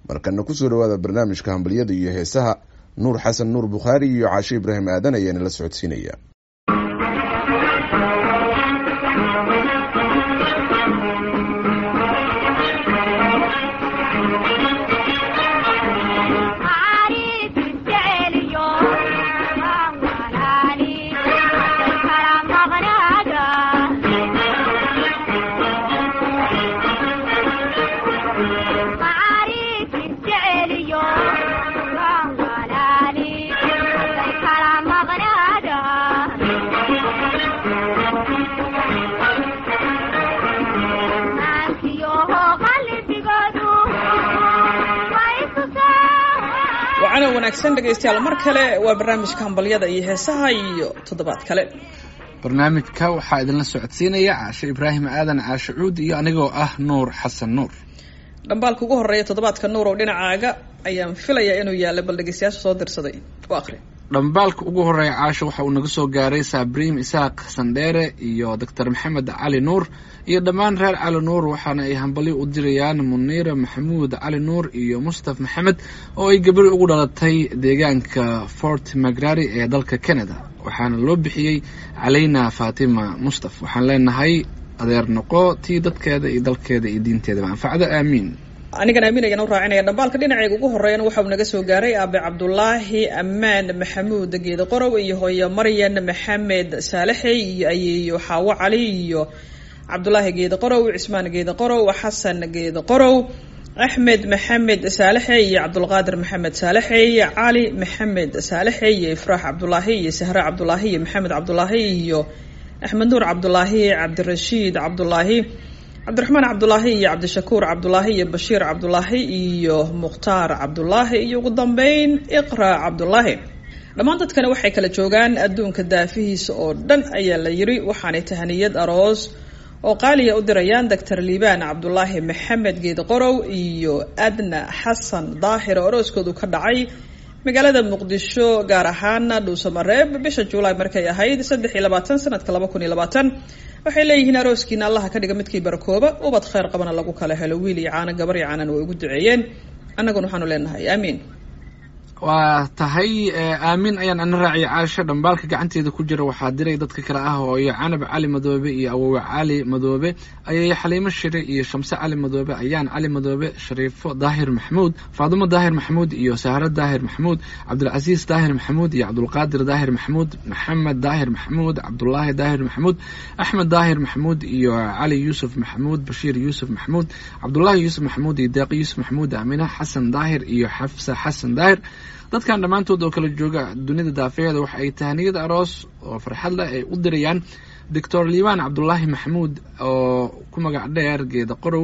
markana kusoo dhawaada barnaamijka hambalyada iyo heesaha nuur xasan nuur bukhaari iyo caashe ibraahim aadan ayaana la socodsiinaya wacana wanaagsan dhegaystayaal mar kale waa barnaamijka hambalyada iyo heesaha iyo toddobaad kale barnaamijka waxaa idinla socodsiinaya caashe ibraahim aadan caashe cuud iyo anigoo ah nuur xasan nuur dhambaalka ugu horeeya toddobaadka nuur oo dhinacaaga ayaan filayaa inuu yaalla bal dhegaystayaasha soo dirsaday u aqri dhambaalka ugu horeeya caashe waxa uu naga soo gaaray sabriim isaaq sandheere iyo doctor maxamed cali nuur iyo dhammaan reer cali nuur waxaana ay hambalyo u dirayaan muniira maxamuud cali nuur iyo mustaf maxamed oo ay gabari ugu dhalatay deegaanka fort magrari ee dalka canada waxaana loo bixiyey calayna fatima mustaf waxaan leenahay adeer noqo tii dadkeeda iyo dalkeeda iyo diinteedaba anfacdo aamiin anigan aaminayaan u raacinaya dhambaalka dhinacayga ugu horeeyana waxa uu naga soo gaaray aabe cabdulaahi ammaan maxamuud geeda qorow iyo hooyo maryan maxamed saalaxey iyo ayeeyo xaawo cali iyo cabdulaahi geeda qorow cismaan geeda qorow xasan geeda qorow axmed maxamed saalaxey iyo cabdulqaadir maxamed saalaxey cali maxamed saalaxey iyo ifraax cabdulaahi iyo sahre cabdulaahi iyo maxamed cabdulaahi iyo axmed nuur cabdulaahi cabdirashiid cabdulaahi cabdiraxmaan cabdulaahi iyo cabdishakuur cabdulaahi iyo bashiir cabdulaahi iyo mukhtaar cabdulaahi iyo ugu dambeyn iqra cabdulaahi dhammaan dadkani waxay kala joogaan adduunka daafihiisa oo dhan ayaa la yiri waxaanay tahaniyad aroos oo qaaliya u dirayaan doctor liibaan cabdulaahi maxamed geed qorow iyo adna xasan daahir oo arooskoodu ka dhacay magaalada muqdisho gaar ahaan dhuusamareeb bisha juulaay markay ahayd saddex iyo labaatan sanadka laba kun iyo labaatan waxay leeyihiin arooskiina allaha ka dhiga midkii barakooba ubad khayr qabana lagu kala helo wiil iyo caano gabar iyo caanan way ugu duceeyeen annaguna waxaanu leenahay aamiin waa tahay aamin ayaan ana raaciyay caasho dhambaalka gacanteeda ku jira waxaa diray dadka kale ah hooyo canab cali madoobe iyo awowe cali madoobe ayay xaliimo shire iyo shamse cali madoobe ayaan cali madoobe shariifo daahir maxamuud faadimo daahir maxamuud iyo sahro daahir maxamuud cabdilcasiis daahir maxamuud iyo cabdulqaadir daahir maxamuud maxamed daahir maxamuud cabdulaahi daahir maxamuud axmed daahir maxamuud iyo cali yuusuf maxamuud bashiir yuusuf maxamuud cabdulaahi yuusuf maxamuud iyo deeqi yuusuf maxamuud aamina xasan daahir iyo xafsa xasan daahir dadkan dhammaantood oo kala jooga dunida daafeeda waxa ay tahaniyad aroos oo farxad leh ay u dirayaan doctor liibaan cabdulaahi maxamuud oo ku magac dheer geeda qorow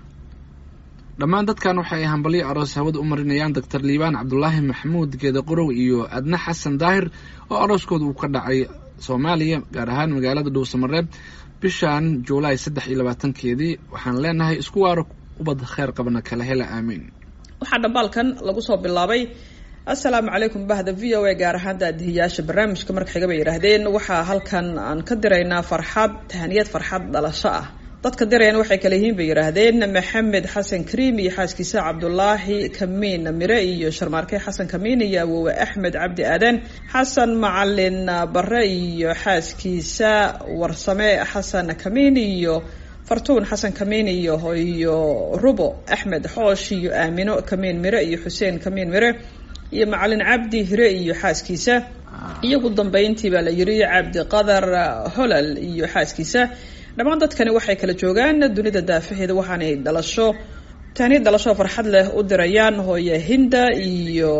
dhammaan dadkan waxa ay hambalyo aroos hawada u marinayaan doctor liibaan cabdulaahi maxamuud geeda qorow iyo adna xasan daahir oo arooskooda uu ka dhacay soomaaliya gaar ahaan magaalada dhuusamareeb bishan juulaay saddex iyo labaatankeedii waxaan leenahay isku waaro ubad kheyr qabna kala hela aamiin waxaa dhambaalkan lagu soo bilaabay assalaamu calaykum bahda v o a gaar ahaan daadihiyaasha barnaamijka marka xiga bay yidhaahdeen waxaa halkan aan ka diraynaa farxad tahaniyad farxad dhalasho ah dadka dirayana waxay kale yihiin bay yidhaahdeen maxamed xasan kariim iyo xaaskiisa cabdulaahi kamiin mire iyo sharmaarke xasan kamiin iyo awowe axmed cabdi aadan xasan macalin bare iyo xaaskiisa warsame xasan kamiin iyo fartuun xasan kamiin iyo iyo rubo axmed xoosh iyo aamino kamiin mire iyo xuseen kamiin mire iyo macalin cabdi hire iyo xaaskiisa iyo ugu dambeyntii baa la yiri cabdi qadar holal iyo xaaskiisa dhammaan dadkani waxay kala joogaan dunida daafaheeda waxaanay dhalasho tahniyad dhalasho farxad leh u dirayaan hooye hinda iyo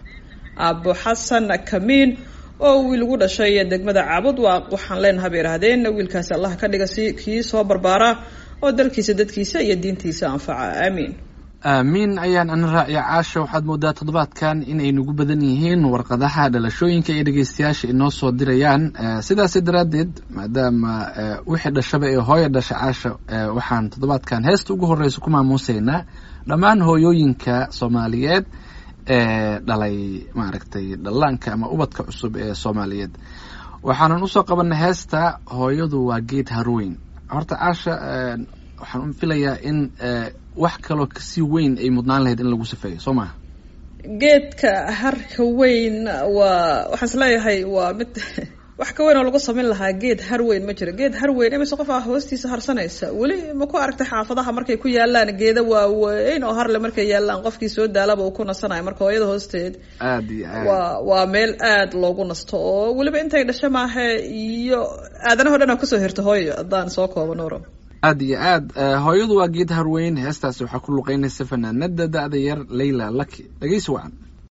aabo xasan kamiin oo wiil ugu dhashay degmada caabud waa waxaan leenaha bay idhahdeen wiilkaasi allah ka dhiga si kii soo barbaara oo dalkiisa dadkiisa iyo diintiisa anfaca aamiin aamiin ayaan ana raaciya caasha waxaad moodaa toddobaadkan inay nagu badan yihiin warqadaha dhalashooyinka ay dhegeystayaasha inoo soo dirayaan sidaasi daraaddeed maadaama wixii dhashaba ee hooya dhasha caasha waxaan toddobaadkan heesta ugu horeysa ku maamuuseynaa dhammaan hooyooyinka soomaaliyeed ee dhalay maaragtay dhallaanka ama ubadka cusub ee soomaaliyeed waxaanan usoo qabanay heesta hooyadu waa geed harweyn horta caasha waxaan filayaa in wax kaloo kasii weyn ay mudnaan lahayd in lagu safeeyo soo maha geedka harka weyn waa waxaan is leeyahay waa mid wax ka weyn oo lagu samayn lahaa geed har weyn ma jiro geed har weyn imise qof ah hoostiisa harsanaysa weli ma ku aragtay xaafadaha markay ku yaalaan geeda waaweyn oo harle markay yaalaan qofkii soo daalaba uu ku nasanayo marka hooyada hoosteed aad iyo aad waa waa meel aad loogu nasto oo weliba intay dhasho maahe iyo aadanaho dhan aa kusoo hirta hooyo haddaan soo koobo nuuro aad iyo aad hooyadu waa geed harweyn heestaasi waxaa ku luqeynaysa fanaanada da-da yar layla laki dhegeysi wacan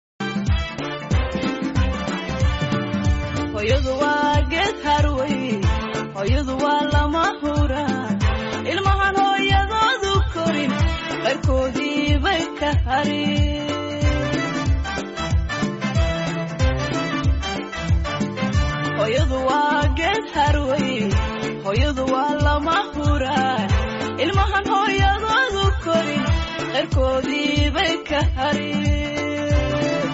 hooyadu waa geed harweyn hooyadu waa lama huraan ilmahan hooyadoodu korin qayrkoodii bay ka harin hooyadu waa geed harweyn hooyadu waa lama huraan ilmahan hooyadoodu korin qayrkoodii bay ka harin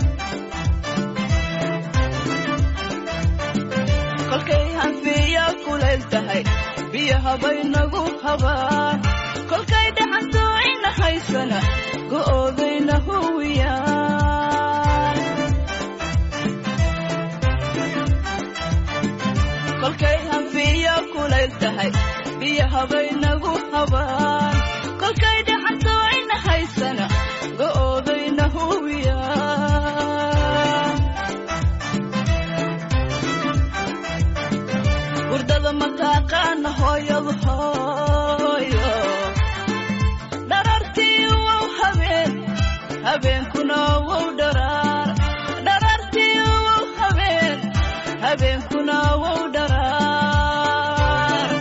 kolkay hanfiya kulayl tahay biyahabay nagu habaan kolkay dhaxanto ina haysana go'oodayna huwiyaan kolkay hanfiya kulayl tahay biyahabay nagu habaan kolkay dhaxanto ina haysana go'oodayna huwiyaan hurdada mataqaana hooyadu hooyo dharartii wow habeen habeenkuna wow dharaar dharartii wow habeen habeenkuna wow dharaar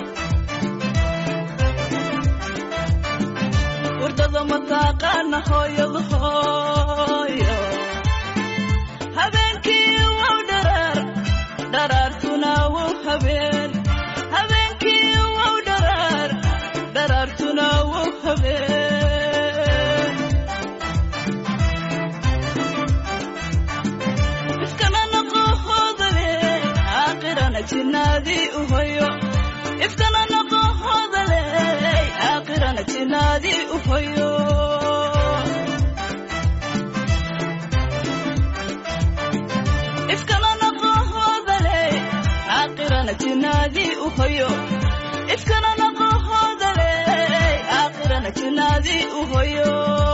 hurdada mataqaana hooyadu hooyo habeenkii wow dharaar dharaartuna wow habeen habeenkii wow dharaar dharaartuna wow habeen ifkana noqo hoodale aakhirana jinnaadii u hoyo ifkana noqo hoodale aakhirana jinnaadii u hoyo ifkana noqo hoodale aakhirana jinnaadii u hoyo ifkana noqo hoodale aakhirana jinnaadii u hoyo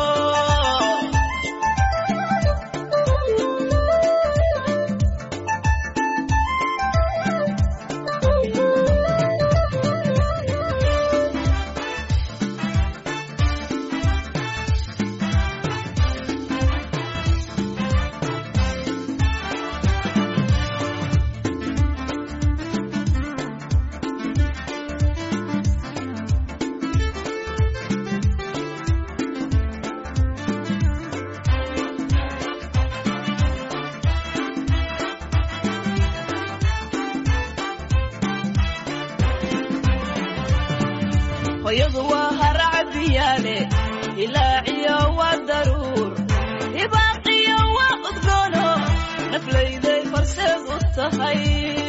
hooyadu waa haracbiyaale ilaaciyo waa daruur ibaaqiyo waa udgoono naflayday farseed u tahay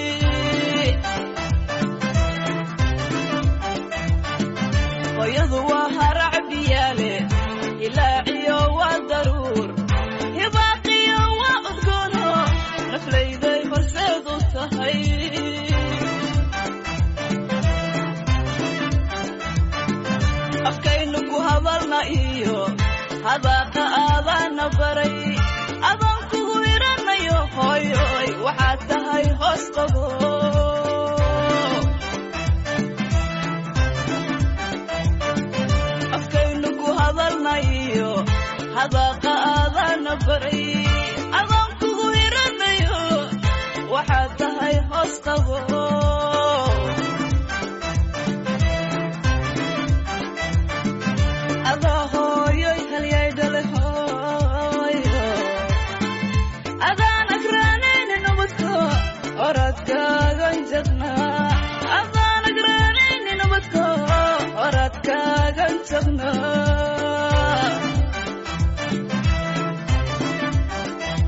hooyadu waa haracbiyaale ilaaciyo waa daruur ibaaqiyo waa udgoono naflayday farseed u tahay afkaynu ku hadalna iyo hadaaqa aadaana baray adaan kugu iranayo hooyoy waxaad tahay hoos qabo afkaynu ku hadalna iyo hadaaqa aadaana baray adaan kugu iranayo waxaad tahay hoos qabo adaa hooyoy halyay dhale hooyo adaan agraanayni nabadko oradkaagan jaqnaa adaan agraanayni nabadko oradkaagan jaqnaa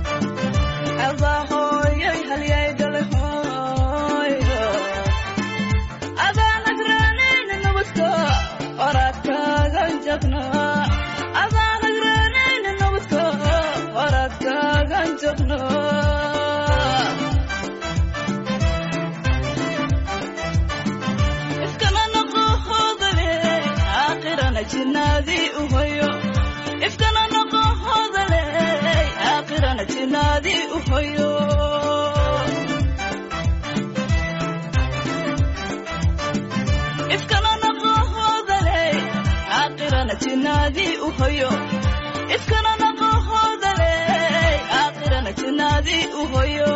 adaa hooyoy halyay dhale hooyo jinaadii u hoyo ifkana noqo hodaley aakhirana jinaadii u hoyo ifkana noqo hodaley aakhirana jinaadii u hoyo ifkana noqo hodaley aakhirana jinaadii u hoyo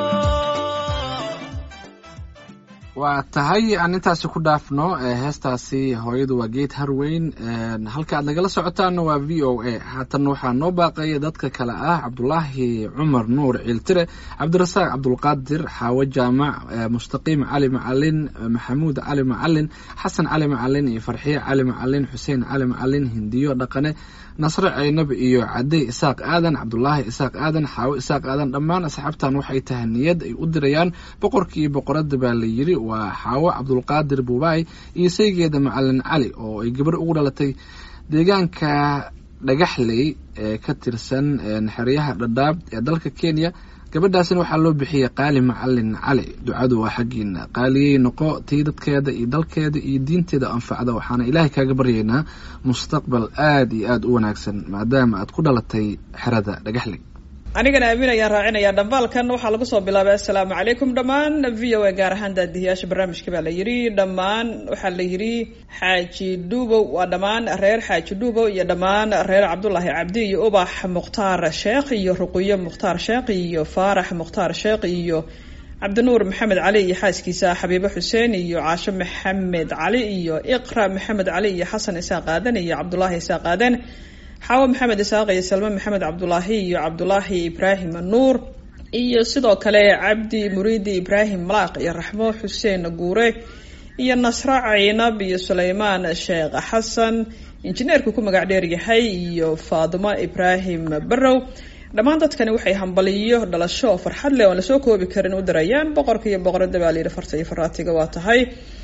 waa tahay aan intaasi ku dhaafno heestaasi hooyadu waa geed harweyn halka aad nagala socotaana waa v o a haatan waxaa noo baaqaya dadka kale ah cabdulaahi cumar nuur ciiltire cabdirasaaq cabdulqaadir xaawo jaamac mustaqiim cali macalin maxamuud cali macalin xasan cali macalin iyo farxiye cali macalin xuseen cali macalin hindiyo dhaqane nasre ceynab iyo cadey isaaq aadan cabdulaahi isaaq aadan xaawo isaaq aadan dhammaan asxaabtan waxay tahay niyad ay u dirayaan boqorkii boqorada baa la yiri waa xaawo cabdulqaadir buubaay iyo saygeeda macalin cali oo ay gabar ugu dhalatay deegaanka dhagaxley ee ka tirsan xeryaha dhadhaab ee dalka kenya gabadhaasina waxaa loo bixiyey qaali macalin cali ducadu waa xaggiina qaaliyey noqo tii dadkeeda iyo dalkeeda iyo diinteeda anfacda waxaana ilaahay kaaga baryaynaa mustaqbal aada iyo aada u wanaagsan maadaama aad ku dhalatay xerada dhagaxley anigana aamin ayaan raacinayaa dhambaalkan waxaa lagu soo bilaabay assalaamu calaykum dhammaan v o a gaar ahaan daadihiyaasha barnaamijka baa la yidhi dhammaan waxaa la yidhi xaaji dhuubow waa dhammaan reer xaaji dhuubow iyo dhammaan reer cabdulaahi cabdi iyo ubax mukhtaar sheekh iyo ruqiyo mukhtaar sheekh iyo faarax mukhtaar sheekh iyo cabdinuur maxamed cali iyo xaaskiisa xabiibo xuseen iyo caasho maxamed cali iyo iqra maxamed cali iyo xasan isaaq aadan iyo cabdulaahi isaaq aadan xaawo maxamed isaaq iyo salme maxamed cabdulaahi iyo cabdulaahi ibraahim nuur iyo sidoo kale cabdi muriidi ibraahim malaaq iyo raxmo xuseen guure iyo nasro caynab iyo suleymaan sheekh xasan injineerku ku magac dheer yahay iyo faadimo ibraahim barrow dhammaan dadkani waxay hambaliyo dhalasho oo farxad leh oon lasoo koobi karin u dirayaan boqorka iyo boqorada baa layidhi farta iyo faraatiga waa tahay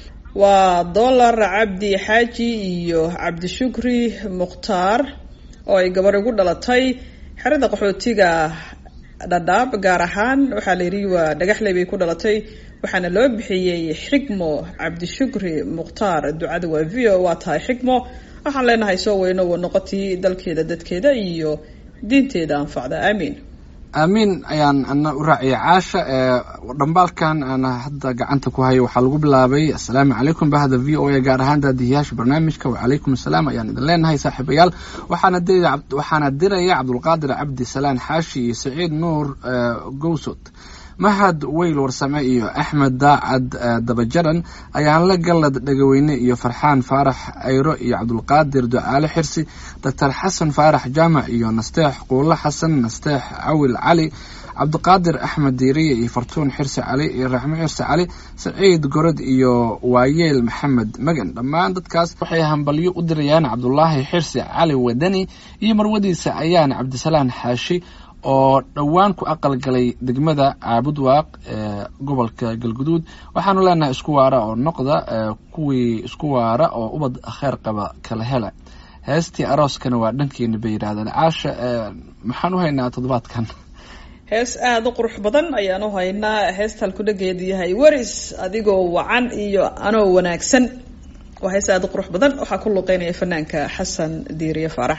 waa dollar cabdi xaaji iyo cabdishukri mukhtaar oo ay gabar ugu dhalatay xerada qaxootiga dhadhaab gaar ahaan waxaa la yidhi waa dhagaxley bay ku dhalatay waxaana loo bixiyey xigmo cabdishukri mukhtaar ducada waa v o waa tahay xigmo waxaan leenahay soo weyno wa noqotii dalkeeda dadkeeda iyo diinteeda anfacda aamiin aamiin ayaan ana u raaciyay caasha dhambaalkan aan hadda gacanta ku hayo waxaa lagu bilaabay assalaamu calaykum bahda v o a gaar ahaan daadihiyaasha barnaamijka wacalaykum assalaam ayaan idin leenahay saaxiibayaal waxaana waxaana diraya cabdulqaadir cabdi salaan xaashi iyo saciid nuur gowsod mahad weyl warsame iyo axmed daacad dabajaran ayaan la gallad dhagaweyne iyo farxaan faarax ayro iyo cabdulqaadir ducaale xirsi doctor xasan faarax jaamac iyo nasteex quulo xasan nasteex cawil cali cabdiqaadir axmed diiriye iyo fartuun xirsi cali iyo raxmo xirsi cali saciid gorod iyo waayeel maxamed magan dhammaan dadkaas waxay hambalyo u dirayaan cabdulaahi xirsi cali wadani iyo marwadiisa ayaan cabdisalaan xaashi oo dhowaan ku aqalgalay degmada caabudwaaq ee gobolka galguduud waxaanu leenahay isku waara oo noqda kuwii isku waara oo ubad kheer qaba kala hela heestii arooskana waa dhankeena bay yidhahdeen caasha maxaan u haynaa toddobaadkan hees aada u qurux badan ayaan u haynaa heestal ku dhageedu yahay waris adigoo wacan iyo anoo wanaagsan waa hees aada u qurux badan waxaa ku luqeynaya fanaanka xasan diiriye faarax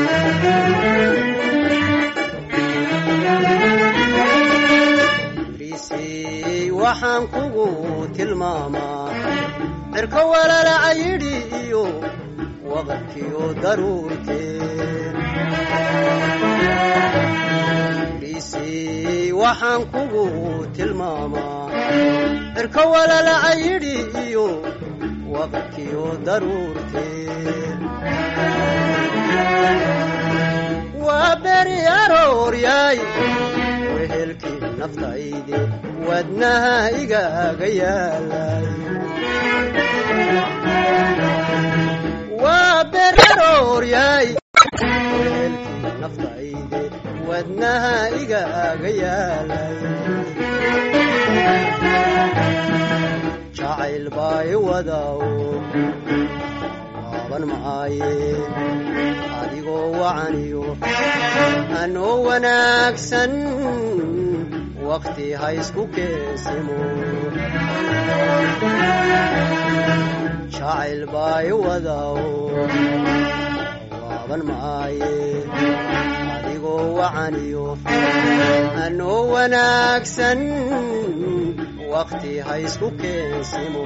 waxaan kugu tilmaamaa cirko walalaca yidhi iyo waqadkiyo daruurteen dhiisii waxaan kugu tilmaamaa cirko walalaca yidhi iyo waqadkiyo daruurteen waa beri arooryaay wehelkii naftaydi wadnaha igaaga yaalay waa berarooryaay wehelkii naftaydi wadnaha igaaga yaalay jacayl baay wadaw waaban maaye adigoo wacaniyo anoo wanaagsan waqti ha isku keensimo jacayl baa i wadao waaban maaye adigoo wacaniyo anoo wanaagsan waqti ha isku keensimo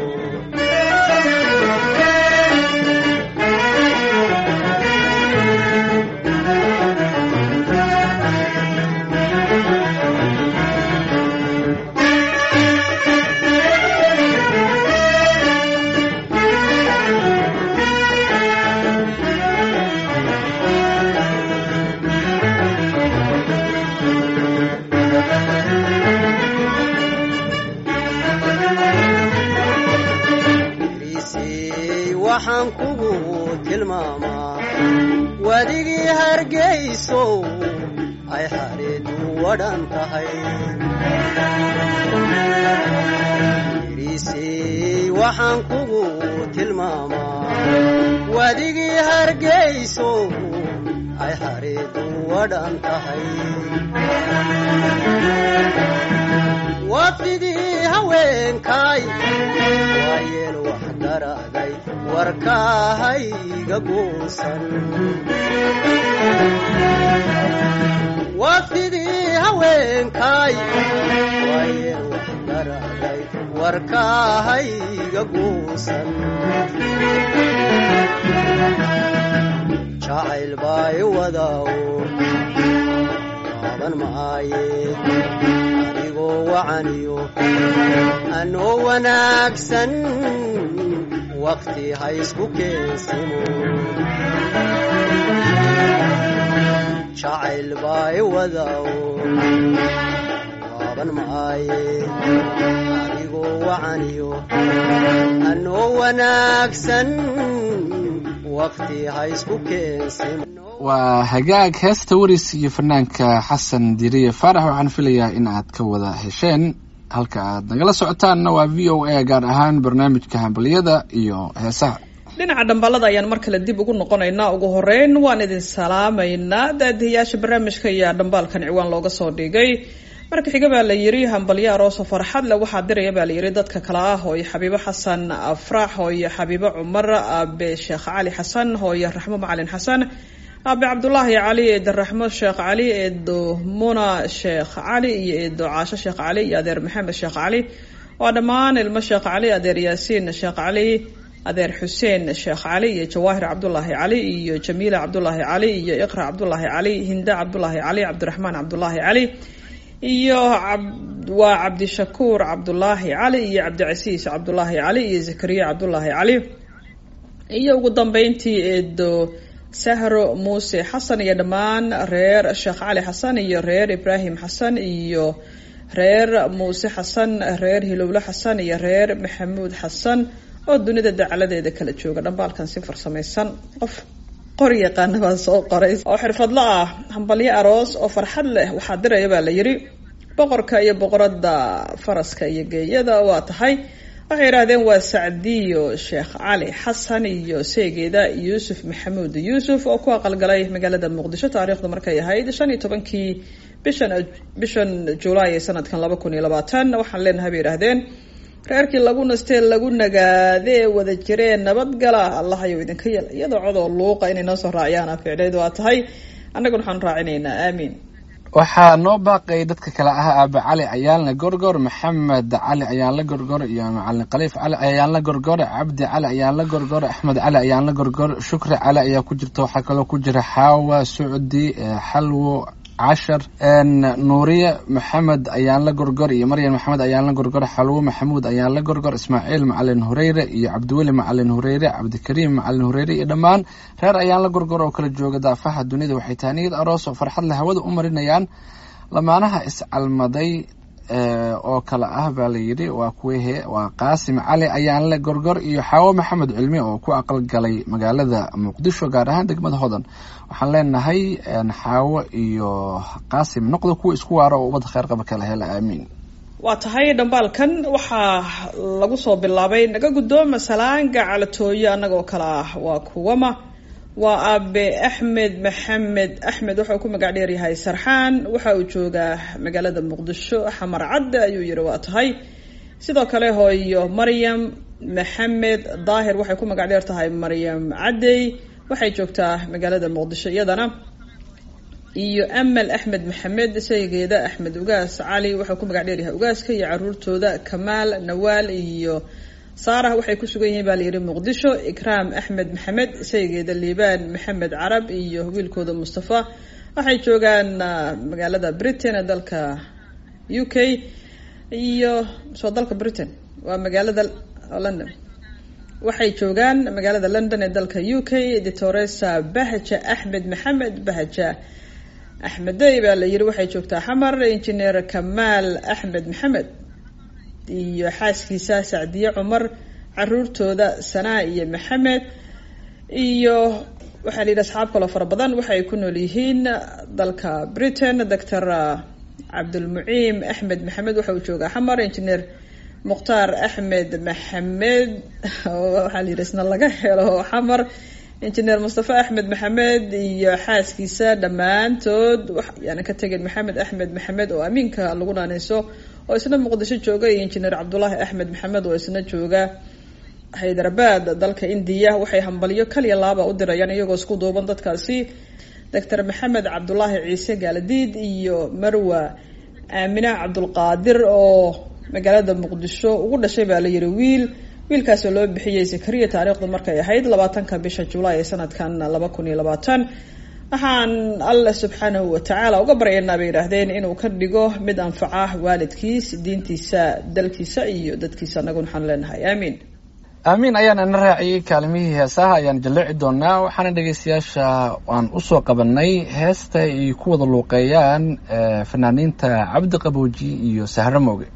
lisey waxaan kugu tilmaamaa wadigii hargayso ay xareedu wadhan tahay lisey waxaan kugu tilmaamaa wadigii hargayso ay xareedu wadhan tahay wafdidii haweenkay waayeel wax daraaday warkaahayga guusan wafdidii haweenkay waayeel wax daraaday warkaahayga guusan jacayl baa i wadao waaban maaye adigoo wacaniyo anoo wanaagsan waqti ha isku keensimo jacayl baa i wadao waaban maaye adigoo wacaniyo anoo wanaagsan waqti ha isku keensimo waa hagaag heesta waris iyo fanaanka xasan diriye faarax waxaan filayaa in aad ka wada hesheen halka aad nagala socotaanna waa v o a gaar ahaan barnaamijka hambaliyada iyo heesaha dhinaca dhambalada ayaan mar kale dib ugu noqonaynaa ugu horeyn waan idin salaamaynaa daadihayaasha barnaamijka ayaa dhambaalkan ciwaan looga soo dhigay marka xiga baa la yiri hambalyo arooso farxad le waxaa diraya baa la yiri dadka kale ah hooyo xabiibo xasan afraax hooyo xabiibo cumar aabe sheekh cali xasan hooyo raxmo macalin xasan aabe cabdulaahi cali eedo raxmo sheekh cali eedo muna sheekh cali iyo eedo caasho sheekh cali iyo adeer maxamed sheekh cali waa dhammaan ilmo sheekh cali adeer yaasiin sheekh cali adeer xuseen sheekh cali iyo jawaahir cabdulaahi cali iyo jamiila cabdulaahi cali iyo iqra cabdulaahi cali hinda cabdulaahi cali cabdiraxmaan cabdulaahi cali iyo waa cabdishakuur cabdulaahi cali iyo cabdicasiis cabdulaahi cali iyo zakariya cabdulaahi cali iyo ugu dambeyntii eedo sahro muuse xasan iyo dhammaan reer sheekh cali xasan iyo reer ibraahim xasan iyo reer muuse xasan reer hilowle xasan iyo reer maxamuud xasan oo dunida dacaladeeda kala jooga dhambaalkan si farsamaysan qof qori yaqaana baa soo qoray oo xirfadlo ah hambalyo aroos oo farxad leh waxaa diraya baa la yiri boqorka iyo boqorada faraska iyo geeyada waa tahay waxay yidhaahdeen waa sacdiyo sheekh cali xasan iyo seegeeda yuusuf maxamuud yuusuf oo ku aqalgalay magaalada muqdisho taariikhda markay ahayd shan iyo tobankii bishan bishan julaay ee sanadkan laba kun iyo labaatan waxaan leenahay bay yidhaahdeen reerkii lagu nastee lagu nagaadee wada jireen nabadgala allahayow idinka yel iyadoo codoo luuqa inay noo soo raaciyaan ficleed waa tahay annaguna waxaan raacinaynaa aamiin waxaa noo baaqay dadka kale ah aabe cali ayaanla gorgor maxamed cali ayaanla gorgor iyo macalin khaliif cali ayaanla gorgor cabdi cali ayaanla gorgor axmed cali ayaanla gorgor shukri cali ayaa ku jirta waxaa kaloo ku jira xaawa sucdi xalwo cashar nuuriye maxamed ayaan la gorgor iyo maryan maxamed ayaan la gorgor xalwo maxamuud ayaan la gorgor ismaaciil macalin hureyre iyo cabdiweli macalin hureyre cabdikariim macalin hureyre iyo dhammaan reer ayaan la gorgor oo kala jooga daafaha dunida waxay tahay niyad aroos oo farxad le hawada u marinayaan lamaanaha iscalmaday oo kale ah baa la yidhi waa kuwehe waa qaasim cali ayaan le gorgor iyo xaawo maxamed cilmi oo ku aqalgalay magaalada muqdisho gaar ahaan degmada hodan waxaan leenahay xaawo iyo qaasim noqda kuwa isku waaro oo ubadda kheyr qaba kala hela aamiin waa tahay dhambaalkan waxaa lagu soo bilaabay naga guddooma salaanga calatooyo annagoo kale ah waa kuwama waa aabe axmed maxamed axmed wuxuu ku magac dheer yahay sarxaan waxa uu joogaa magaalada muqdisho xamar cadde ayuu yihi waa tahay sidoo kale hooyo maryam maxamed daahir waxay ku magac dheer tahay maryam caddey waxay joogtaa magaalada muqdisho iyadana iyo amal axmed maxamed saygeeda axmed ugaas cali wuxuu ku magac dheeryahay ugaaska iyo caruurtooda kamaal nawaal iyo saarah waxay ku sugan yihiin baa layidhi muqdisho ikraam axmed maxamed saygeeda liibaan maxamed carab iyo wiilkooda mustafa waxay joogaan magaalada britain ee dalka u k iyo soo dalka britain waa magaalada london waxay joogaan magaalada london ee dalka u k ditoresa bahja axmed maxamed bahja axmedey baa la yidhi waxay joogtaa xamar injineer kamaal axmed maxamed iyo xaaskiisa sacdiye cumar caruurtooda sanaa iyo maxamed iyo waxaa la yidhi asxaab kaloo fara badan waxay ku nool yihiin dalka britain doctor cabdulmuciim axmed maxamed waxa uu joogaa xamar engineer mukhtaar axmed maxamed waxaa la yidhi isna laga helo xamar engineer mustafa axmed maxamed iyo xaaskiisa dhammaantood yaana ka tegin maxamed axmed maxamed oo amiinka lagu naaneyso oo isna muqdisho jooga iyo engineer cabdulaahi axmed maxamed oo isna jooga haydarabad dalka indiya waxay hambalyo kaliya laaba u dirayaan iyagoo isku duuban dadkaasi doctor maxamed cabdulaahi ciise gaaladiid iyo marwa aamina cabdulqaadir oo magaalada muqdisho ugu dhashay baa la yihi wiil wiilkaasoo loo bixiyey sakariya taariikhdu markay ahayd labaatanka bisha julaay ee sanadkan laba kun iyo labaatan waxaan alle subxaanahu watacaala uga baryaynaa bay yidhaahdeen inuu ka dhigo mid anfaca waalidkiis diintiisa dalkiisa iyo dadkiisa anaguna waxaan leenahay aamiin aamiin ayaan ina raaciyey kaalimihii heesaha ayaan jalleeci doonaa waxaana dhegeystayaasha aan usoo qabanay heesta ay ku wada luuqeeyaan fanaaniinta cabdi qabooji iyo sahro mooge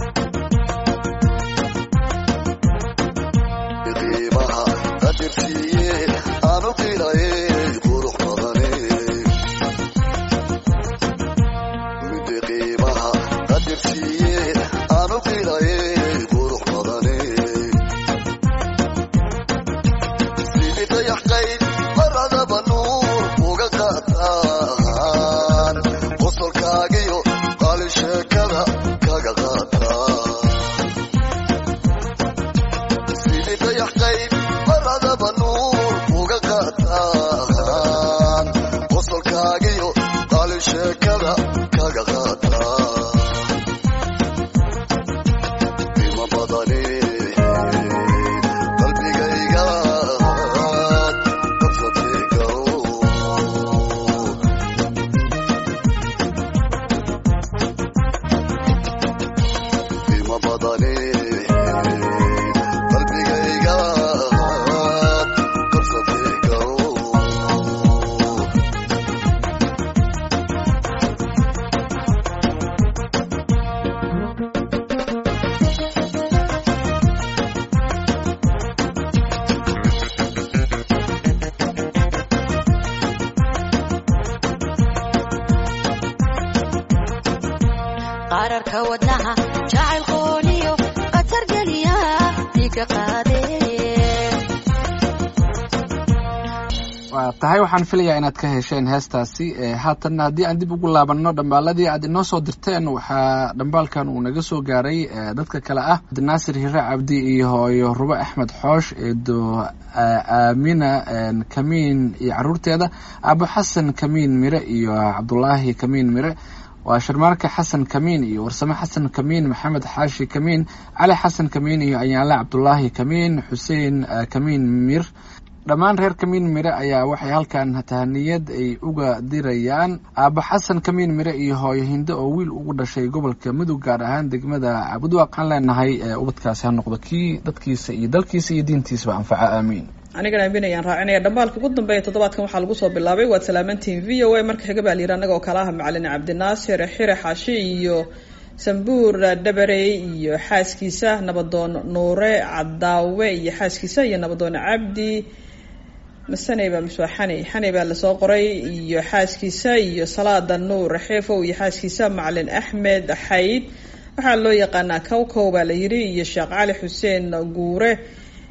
waa tahay waxaan filayaa inaad ka hesheen heestaasi haatanna haddii aan dib ugu laabanno dhambaaladii aad inoo soo dirteen waxaa dhambaalkan uu naga soo gaaray dadka kale ah naasir hire cabdi iyo hooyo rubo axmed xoosh eedo aamina kamiin iyo caruurteeda abu xasan kamiin mire iyo cabdulaahi kamiin mire waa sharmaarka xasan kamiin iyo warsame xasan kamiin maxamed xaashi kamiin cali xasan kamiin iyo ayaanle cabdulaahi kamiin xuseen kamiin mir dhammaan reer kamiin mire ayaa waxay halkan tahaniyad ay uga dirayaan aaba xasan kamiin mire iyo hooyo hinde oo wiil ugu dhashay gobolka mudug gaar ahaan degmada cabudwa waxaan leenahay ubadkaasi ha noqdo kii dadkiisa iyo dalkiisa iyo diintiisaba anfaca aamiin anigana aamin ayaan raacinaya dhambaalka ugu dambeeya toddobaadkan waxaa lagu soo bilaabay waad salaamantihiin v o a marka xiga baa layidhi annaga oo kale ah macalin cabdinaasir xire xaashi iyo sambuur dhabarey iyo xaaskiisa nabadoon nuure cadaawe iyo xaaskiisa iyo nabadoon cabdi masaneyba miswaa xani xani baa lasoo qoray iyo xaaskiisa iyo salaada nuur xeefow iyo xaaskiisa macalin axmed xayd waxaa loo yaqaanaa kowkow baa la yidhi iyo sheekh cali xuseen guure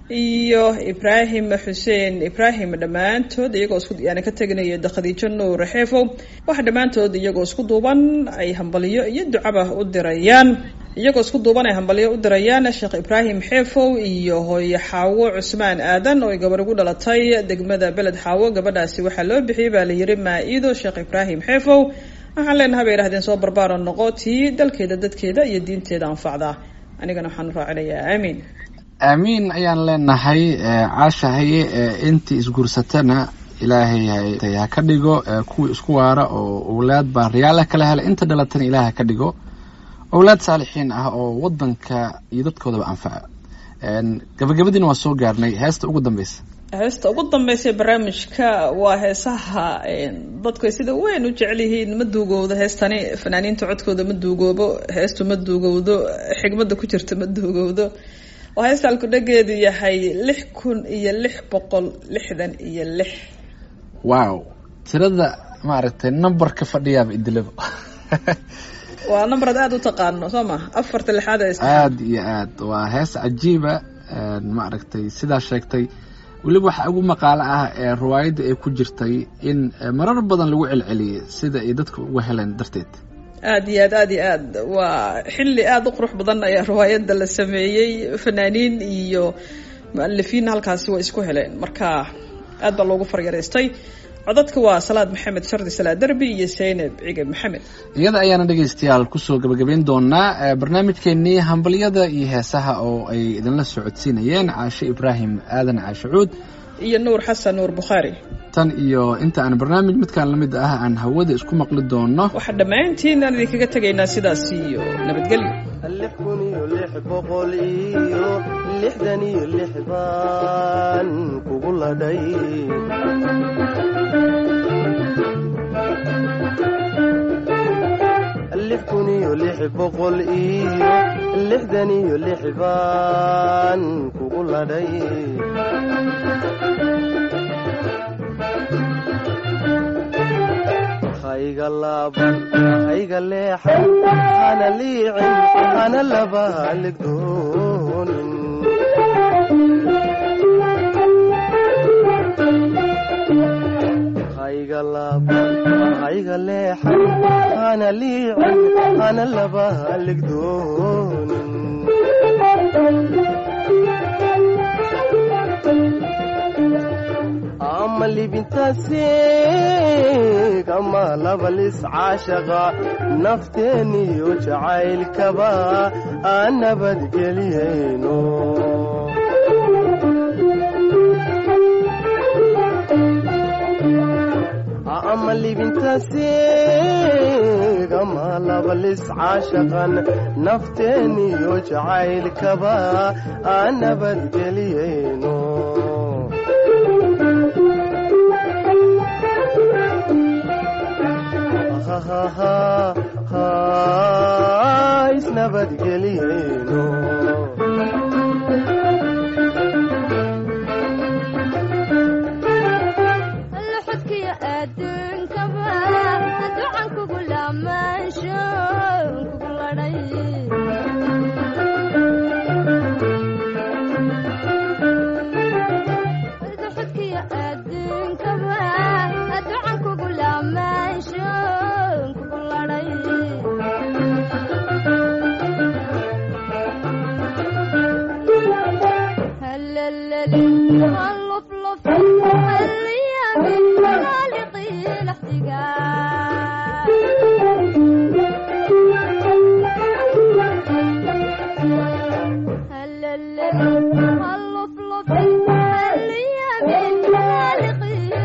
iyo ibraahim xuseen ibraahim dhammaantood iyagoo isku yani ka teganaya khadiijo nuur xeefow waxa dhammaantood iyagoo isku duuban ay hambalyo iyo ducaba u dirayaan iyagoo isku duuban ay hambalyo u dirayaan sheekh ibraahim xeefow iyo hooye xaawo cusmaan aadan oo ay gabar ugu dhalatay degmada beled xaawo gabadhaasi waxaa loo bixiyey baa la yiri maa-ido sheekh ibraahim xeefow waxaan leenaha bay yidhahdeen soo barbaaro noqo tii dalkeeda dadkeeda iyo diinteeda anfacda anigana waxaan u raacinayaa aamiin aamiin ayaan leenahay caashahaye intii isguursatana ilaahay ha ka dhigo kuwii isku waara oo owlaad baariyaala kala hela inta dhalatana ilaah ha ka dhigo owlaad saalixiin ah oo wadanka iyo dadkoodaba anfaca gabagabadiina waa soo gaarnay heesta ugu dambeysa heesta ugu dambeysa barnaamijka waa heesaha dadku ay sida weyn u jecel yihiin ma duugowdo heestani fanaaniinta codkooda ma duugoobo heestu ma duugowdo xigmada ku jirta ma duugowdo oo heesta alkudhageedu yahay lix kun iyo lix boqol lixdan iyo lix wow tirada maaragtay numberka fadhiyaaba idilaba waa numberad aada u taqaano soo ma afarta lixaad ee aada iyo aad waa hees cajiiba maaragtay sidaa sheegtay weliba waxaa ugu maqaalo ah ee riwaayadda ay ku jirtay in marar badan lagu celceliyay sida ay dadka uga heleen darteed aada iyo aad aada iyo aad waa xilli aada u qurux badan ayaa riwaayadda la sameeyey fanaaniin iyo mu-alifiin halkaasi way isku heleen marka aad baa loogu faryareystay codadka waa salaad maxamed shardi salaad derbi iyo zaynab cige maxamed iyada ayaana dhegaystayaal kusoo gabagabayn doonaa barnaamijkeenii hambalyada iyo heesaha oo ay idinla socodsiinayeen caashe ibraahim aadan caashe cuud iyo nuur xasan nuur bukhaari tan iyo inta aan barnaamij midkaan la mid ah aan hawada isku maqli doono waxaa dhammaantiin aan idinkaga tegaynaa sidaas iyo nabadgelyo lix kun iyo lix boqol iyo lixdan iyo lix baan kugu ladhay lix kun iyo lix boqol iyo lixdan iyo lix baan kugu ladhay hayga laaban hayga leexan hana liicin hana laba haligdoonin hayga laaban hayga leexan hana liicin hana laba haligdoonin ama libintaasi kama labalis caashaqa nafteeniyo jacaylkaba aan nabadgeliyayno ama libintaasi kama labalis caashaqan nafteeniyo jacaylkaba aan nabadgeliyayno isnabadgeliyeyno luxudkiyo adduunkaba ducan kugu laamaansho kugu ladhay luxudkiyo adduunkaba ducan kugu laamaansho kugu ladhay هلللي هاللفلف هاليامي خالقي الاحتقان هلللي هاللفلف هاليامي خالقي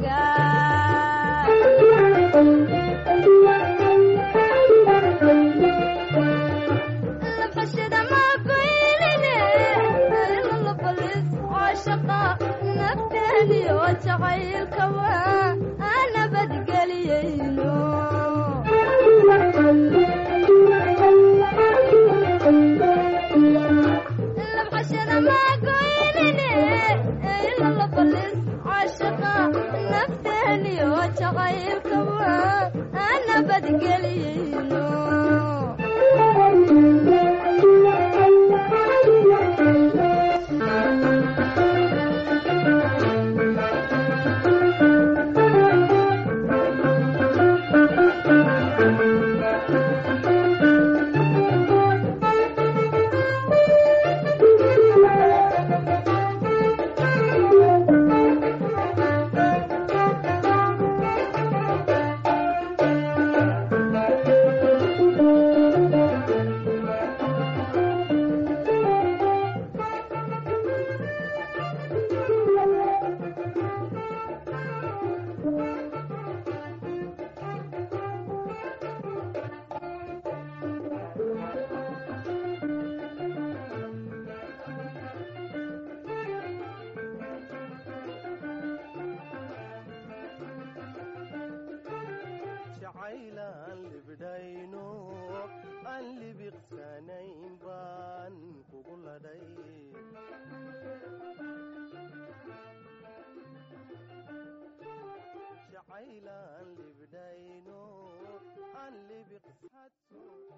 الاحتقان لبحشد ما قيلني إلا لبلس عاشقا نفتني وجعيل كوا أنا بدقليينو لبحشد ما قيلني إلا لبلس عاشقا نفتني وجعيل كوا أنا بدقليينو Thank you. jacaylaan libdhayno aan libiqsanayn baan kugu ladhay jacaylaan libdhayno aan libiqsadso